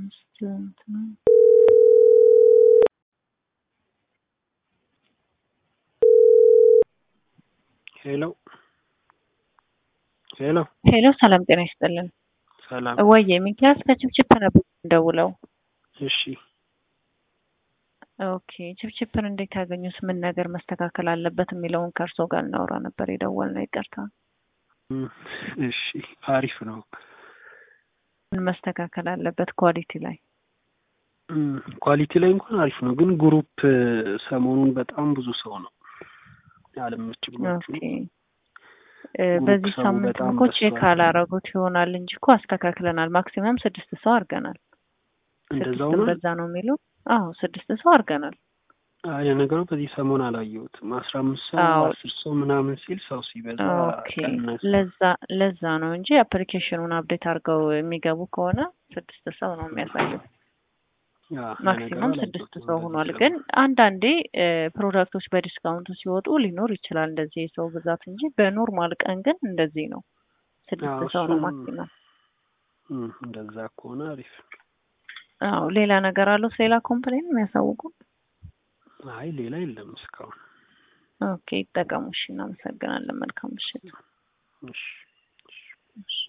አምስት እንትን ሄሎ ሄሎ ሄሎ ሰላም ጤና ይስጥልን። ሰላም። ወዬ ሚኪያስ ከችፕችፕ ነበር እንደውለው። እሺ ኦኬ ችፕችፕን እንዴት ያገኙት? ምን ነገር መስተካከል አለበት የሚለውን ከእርሶ ጋር እናወራ ነበር የደወልነው። ይቅርታ። እም፣ እሺ አሪፍ ነው። ምን መስተካከል አለበት ኳሊቲ ላይ? እም፣ ኳሊቲ ላይ እንኳን አሪፍ ነው፣ ግን ግሩፕ ሰሞኑን በጣም ብዙ ሰው ነው አለመች ብሏችሁ ኦኬ እ፣ በዚህ ሰው ሳምንት በጣም እኮ ቼክ በዝቷል። አላረጉት ይሆናል እንጂ እኮ አስተካክለናል። ማክሲመም ስድስት ሰው አድርገናል። እንደዛው ስድስትም ነው። በዛ ነው የሚሉ አዎ ስድስት ሰው አድርገናል። አይ ለነገሩ በዚህ ሰሞን አላየሁትም። አስራ አምስት ሰው አዎ። አስር ሰው ምናምን ሲል ሰው ሲበዛ ኦኬ ቀነሰ። ለዛ ለዛ ነው እንጂ አፕሊኬሽኑን አፕዴት አድርገው የሚገቡ ከሆነ ስድስት ሰው ነው የሚያሳየው። ያ ማክሲመም ለነገሩ ስድስት አላየሁትም ሰው በዚህ ሆኗል። ሰሞን። ግን አንዳንዴ እ፣ ፕሮዳክቶች በዲስካውንቱ ሲወጡ ሊኖር ይችላል እንደዚህ የሰው ብዛት እንጂ በኖርማል ቀን ግን እንደዚህ ነው። ስድስት አዎ ሰው ነው እሱም ማክሲመም። እም፣ እንደዛ ከሆነ አሪፍ። አዎ ሌላ ነገር አለው ሌላ ኮምፕሌን የሚያሳውቁ? አይ ሌላ የለም እስካሁን። ኦኬ ይጠቀሙ። እሺ እናመሰግናለን። መልካም ምሽት። እሺ እሺ።